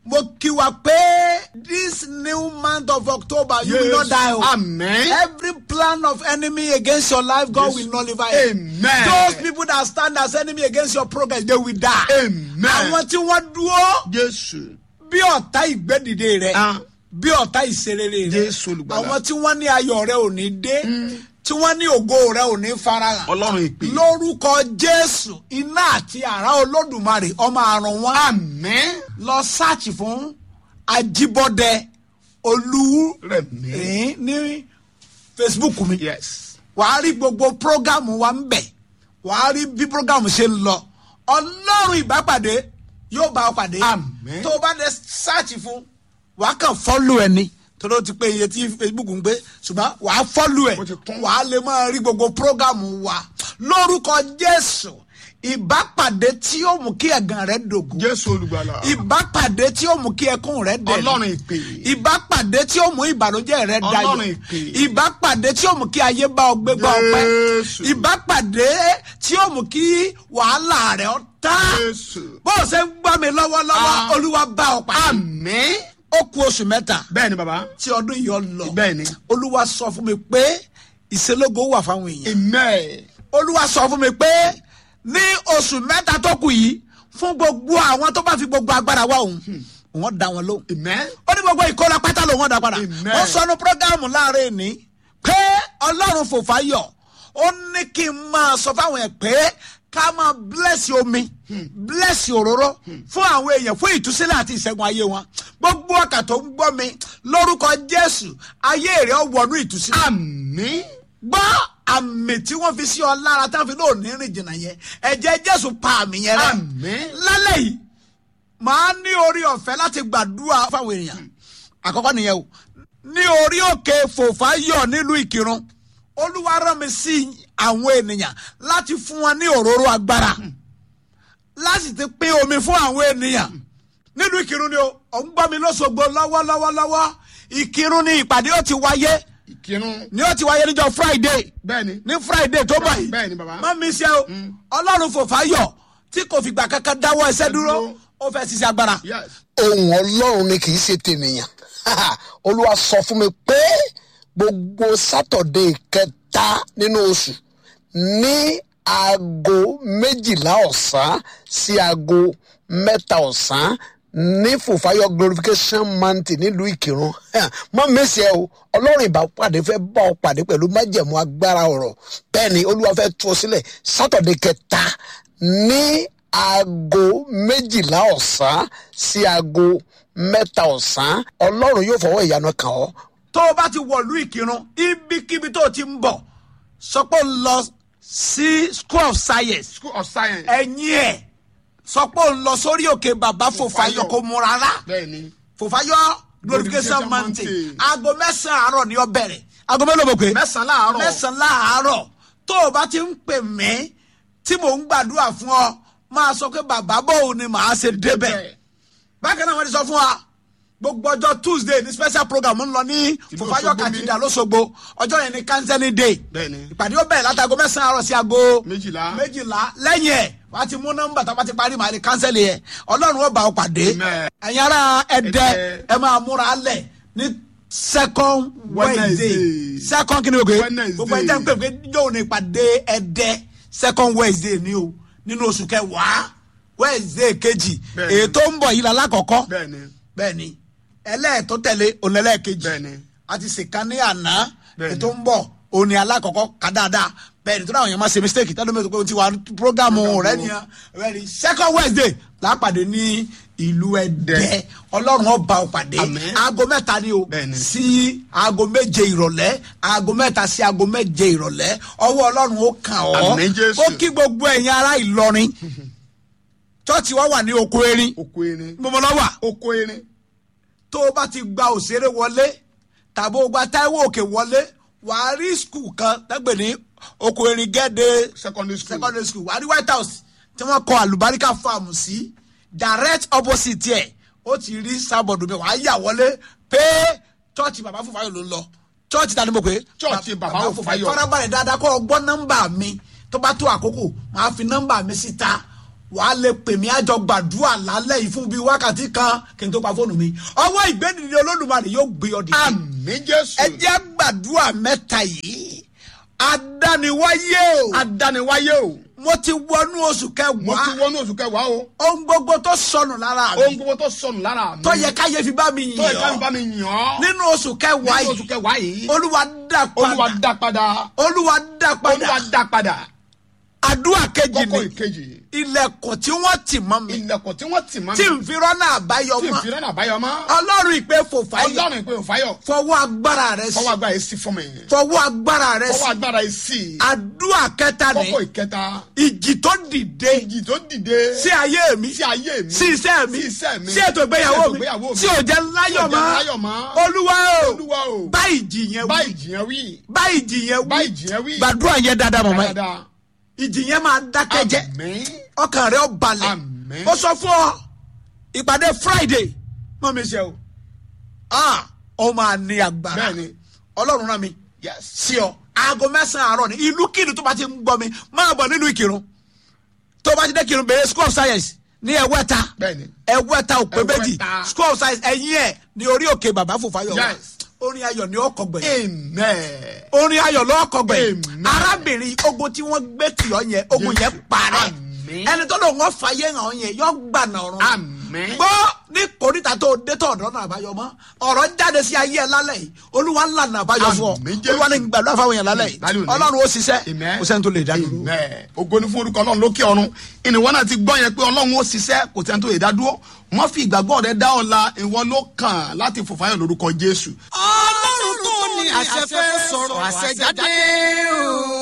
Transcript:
mo kí wa pé this new month of october you will not die o. Amen. every plan of enemy against your life god Yes. will nullify it. Amen. those people that stand as enemy against your progress they will die. Amen. àwọn tí wọ́n dúró Jésù. bí ọ̀tá ìgbẹ́dìde rẹ̀ Ah. bí ọ̀tá ìṣerere rẹ̀ Jésù olùgbàlà. àwọn tí wọ́n ní ayọ̀ rẹ̀ ò ní dé tí wọ́n ní ògo rẹ̀ ò ní farahàn Ọlọ́run ìpè. lórúkọ jésù iná àti àrá olódùmarè ọmọ àrùn wọn Amen. lọ sáàchì fún ajibọdẹ olúrẹmí Rẹ̀mí. ní facebook mi Yes. wàá rí gbogbo prógámù wa ń bẹ̀ wàá rí bí prógámù ṣe ń lọ ọlọ́run ìbápàdé yóò bá ọ pàdé Amen. tó o bá dé sáàchì fún wàá kàn fọ́lù ẹ̀ ni torí o ti pé iye tí facebook ń gbé ṣùgbọ́n wàá fọ́lù ẹ̀ Ó ti kún. wàá lè máa rí gbogbo prógámù wa lórúkọ jésù ìbápàdé tí yóò mú kí ẹ̀gàn rẹ̀ dògùn Jésù olùgbàlà. ìbápàdé tí ó mú kí ẹkún rẹ dẹ̀ Ọlọ́run ìpè. ìbápàdé tí ó mú ìbànújẹ́ rẹ dayọ̀ Ọlọ́run ìpè. ìbápàdé tí ó mú kí ayé bá ọ gbé gbá ọpẹ́ Jésù. ìbápàdé tí ó mú kí wàhálà rẹ ọ tá Jésù. bó o ṣe ń gbọ́ mi lọ́wọ́lọ́wọ́ Ah. olúwa bá ọ pàdé Amen. ó ku oṣù mẹ́ta Bẹ́ẹ̀ni bàbá. tí ọdún yìí ọ lọ Bẹ́ẹ̀ni. olúwa sọ fún mi pé ìṣelógo wà fáwọn èèyàn Amen. olúwa sọ fún mi pé ní oṣù mẹ́ta tó kù yìí fún gbogbo àwọn tó bá fi gbogbo agbára wá òun wọ́n dá wọn lóhùn Amen. ó ní gbogbo ìkóra pátá lòun ọ̀dà padà Amen. wọ́n sọnù prógámù láàrin ní pé ọlọ́run fòfáyọ̀ ó ní kí n máa sọ fáwọn ẹ̀ pé ká máa bless omi bless òróró fún àwọn èèyàn fún ìtúsílẹ̀ àti ìṣẹ́gun ayé wọn gbogbo ọkà tó ń gbọ́ mi lórúkọ jésù ayé rẹ̀ ó wọnú ìtúsílẹ̀ Amen. gbọ́ àmì tí wọ́n fi sí ọ lára tá a fi lóò ní rìn jìnnà yẹn ẹ̀jẹ̀ jésù pa àmì yẹn rẹ Amen. lálẹ́ yìí màá ní orí ọ̀fẹ́ láti gbàdúrà fáwọn èèyàn àkọ́kọ́ nìyẹn o ní orí òkè fòfáyọ̀ nílùú ìkírun olúwa rán mi sí àwọn ènìyàn láti fún wọn ní òróró agbára láti ti pín omi fún àwọn ènìyàn nílùú ìkírun ni o ò ń gbọ́ mi lọ́sọ̀gbọ̀ lọ́wọ́lọ́wọ́lọ́wọ́ ìkírun ni ìpàdé ó ti wáyé Ìkírun. ni ó ti wáyé níjọ friday Bẹ́ẹ̀ni. ní friday tó bọ̀ yìí Bẹ́ẹ̀ni bàbá. má mi ṣe o ọlọ́run fòfáyọ̀ tí kò fìgbà kankan dáwọ́ ẹsẹ̀ dúró dúró. ó fẹ́ ṣiṣẹ́ agbára. Yes. ohun ọlọ́run ni kì í ṣe tènìyàn olúwa sọ fún mi pé gbogbo sátọ̀dé kẹta nínú oṣù ní aago méjìlá ọ̀sán sí aago mẹ́ta ọ̀sán ní fòfáyọ glorification mountain nílùú ìkírun mọ mẹsì ẹ o ọlọ́run ìbá pàdé fẹ́ bá ọ pàdé pẹ̀lú májẹ̀mú agbára ọ̀rọ̀ bẹ́ẹ̀ ni olúwa fẹ́ tú ọ sílẹ̀ sátọ̀dé kẹta ní aago méjìlá ọ̀sán sí aago mẹ́ta ọ̀sán ọlọ́run yóò fọwọ́ ìyanu kàn ọ́ tó o bá ti wọ̀lú ìkírun ibikíbi tó o ti ń bọ̀ sọ pé o ń lọ sí school of science School of Science. ẹ̀yìn ẹ̀ sọ pé o ń lọ sórí òkè bàbá fòfáyọ̀ kò mú rárá Bẹ́ẹ̀ni. fòfáyọ̀ glorification Glorification mountain Mountain. aago mẹ́sàn-án àárọ̀ ni ó bẹ̀rẹ̀ aago mélòó mo pè é Mẹ́sàn-án láàárọ̀. mẹ́sàn-án láàárọ̀ tó o bá ti ń pè mí tí mò ń gbàdúrà fún ọ máa sọ pé bàbá bòun ni màá ṣe débẹ̀ bákan náà wọ́n ti sọ fún wa gbogbo ọjọ́ tuesday ní special program ń lọ ní Ìlú fòfáyọ̀ Òṣogbo kàtìdà lọ́sọ̀gbọ̀ ọjọ́ yẹn ní counseling day Bẹ́ẹ̀ni. ìpàdé ó bẹ̀rẹ̀ látago mẹ́sàn-án àárọ̀ sí aago Méjìlá. méjìlá lẹ́yìn ẹ̀ wàá ti mú nọ́mbà tó bá ti parí màá ní kánsẹ́lì yẹn ọlọ́run ó bá ọ pàdé Amen. ẹ̀yin ará ẹ̀dẹ́ Ẹdẹ. ẹ máa múra lẹ̀ ní second wednesday Wednesday. second kí ni o gbé Wednesday. gbogbo ẹ̀dẹ́ ń pè pé yóò ní ìpàdé ẹ̀dẹ́ second wednesday ni o nínú oṣù kẹwàá wednesday kejì Bẹ́ẹ̀ni. èyí tó ń bọ̀ yìí la lákọ̀ọ́kọ́ Bẹ́ẹ̀ni. bẹ́ẹ̀ni ẹlẹ́ẹ̀tọ́ tẹ̀lé onẹlẹ́ẹ̀kejì Bẹ́ẹ̀ni. a ti ṣèkan ní àná Bẹ́ẹ̀ni. ètò ń bọ̀ òní alákọ̀ọ́kọ́ ká dáadáa bẹ́ẹ̀ni tó dáhùn yẹn máa ṣe mistake tẹ́lẹ̀ mi ò tó pé o ti wà programu rẹ nìyẹn bẹ́ẹ̀ni second wednesday lápàdé ní ìlú ẹ̀dẹ́ ọlọ́run ọba òpàdé Àmín. aago mẹ́ta ni o Bẹ́ẹ̀ni. sí aago méje ìrọ̀lẹ́ aago mẹ́ta sí aago méje ìrọ̀lẹ́ ọwọ́ ọlọ́run ó kàn ọ́ Àmín, Jésù. ó kí gbogbo ẹ̀yin ará ìlọrin chọ́ọ̀chì wa wà ní oko erin Oko erin. gbọmọ lọ́wọ́ Oko erin. tó o bá ti gba òṣèré wọlé tàbí o gba táíwò òkè wọlé wàá rí skul kan tẹ́gbẹ̀ ní oko erin gẹ́dẹ́ Secondary school. secondary school wàá rí white house tí wọ́n kọ àlùbáríkà farm sí direct opposite ẹ̀ ó ti rí sábọ̀dù mi wàá yà wọlé pé chọ́ọ̀chì bàbá fúnfàyọ̀ ló ń lọ chọ́ọ̀chì ta ni mo pè é Chọ́ọ̀chì Bàbá Fúnfáyọ̀. farabalẹ̀ dáadáa kọ́ ọ gbọ́ nọ́mbà mi tó bá tó àkókò màá fi nọ́mbà mi síta wàá lè pè mí àjọ gbàdúrà lálẹ́ yìí fún bíi wákàtí kan kí n tó pa fóònù mi ọwọ́ ìgbẹ́dìde olódùmarè yóò gbé ọ dìde àmì jésù. ẹ jẹ́ gbàdúrà mẹ́ta yìí adániwáyé o adániwáyé o. mo ti wọnú oṣù mo ti kẹwàá wọnú oṣù kẹwàá o. ohun gbogbo tó sọnù lára ohun mi gbogbo tó sọnù lára mi. tó yẹ káyé fi bá mi tó yẹ ká mi yàn bá mi yàn ọ́. nínú oṣù kẹwàá nínú oṣù yìí kẹwàá yìí. olúwa dá olúwa padà dá padà. olúwa dá olúwa padà dá padà. àdúrà kejì kókó ni ìkejì. ilẹ̀kùn tí wọ́n tì mọ́ mi ilẹ̀kùn tí wọ́n tì mọ́ mi. tí n fi rọ́nà àbáyọ tí n mọ́ fi rẹ́nà àbáyọ mọ́. ọlọ́run ìpè fòfáyọ ọlọ́run ìpè òfáyọ̀. fọwọ́ agbára rẹ sí fọwọ́ agbára yìí sí fún mi. fọwọ́ agbára rẹ fọwọ́ sí agbára yìí sí. àdúrà kẹta ni kókó ìkẹta. ìjì tó dìde ìjì tó dìde. sí ayé mi sí ayé mi. sí iṣẹ́ mi sí iṣẹ́ mi. sí ètò ìgbéyàwó sí ètò mi ìgbéyàwó mi. sí òjẹ́ láyọ̀ Tí ò jẹ́ mọ́ láyọ̀ mọ́. olúwa o olúwa o. bá ìjì yẹn bá wí ìjì yẹn wí. bá ìjì yẹn bá wí ìjì yẹn wí. gbàdúrà yẹn dáadáa mọ̀mọ́ yìí dáadáa. ìjì yẹn máa dákẹ́ jẹ́ àmín. ọkàn rẹ ó balẹ̀ Àmín. ó sọ fún ọ ìpàdé friday mọ mi ṣe o ah ó máa ní agbára Bẹ́ẹ̀ni. ọlọ́run rán mi yes. sí ọ aago mẹ́sàn-án àárọ̀ ni ìlú kìnnì tó bá ti ń gbọ́ mi máa bọ̀ nínú ìkírun tó bá ti dé kírun bèrè school of science ní ẹ̀wẹ́ta bẹ́ẹ̀ni. ẹ̀wẹ́ta òpè méjì Ẹ̀wẹ́ta. school of science ẹ̀yìn ẹ̀ ní orí òkè bàbá fòfáyọ̀ wa Yes. orin ayọ̀ ní ọkọ̀ gbẹ̀yìn amen. orin ayọ̀ lọ́kọ̀ gbẹ̀yìn Amen. arábìnrin ogun tí wọ́n gbé tì ọ́ yẹn ogun Jésù. yẹn parẹ́ Àmín. ẹni tó lò wọ́n fàyè hàn ọ́ yẹn yọ gbànà ọ̀run Àmín. gbọ́ ní kòríta tó dé tó ọ̀dọ́ náà àbáyọ mọ́ ọ̀rọ̀ jáde sí ayé ẹ lálẹ́ yìí olúwa ńlá náà àbáyọ fún ọ Àmín, Jésù. olúwa ní gbàdúrà fáwọn yẹn lálẹ́ yìí Lálẹ́ òní. ọlọ́run ó ṣiṣẹ́ Amen. kò sẹ́ni tó lè dá dúró. Amen. ògo ni fún orúkọ ọlọ́run lókè ọ̀run ìnìwọ́n náà ti gbọ́ yẹn pé ọlọ́run ó ṣiṣẹ́ kò sẹ́ni tó lè dá dúró wọ́n fi ìgbàgbọ́ rẹ dá ọ̀la ìwọ ló kàn láti fòfáyọ̀ lórúkọ jésù. ọlọ́run tó ní àṣẹ fẹ́ sọ̀rọ̀ àṣẹ jáde o.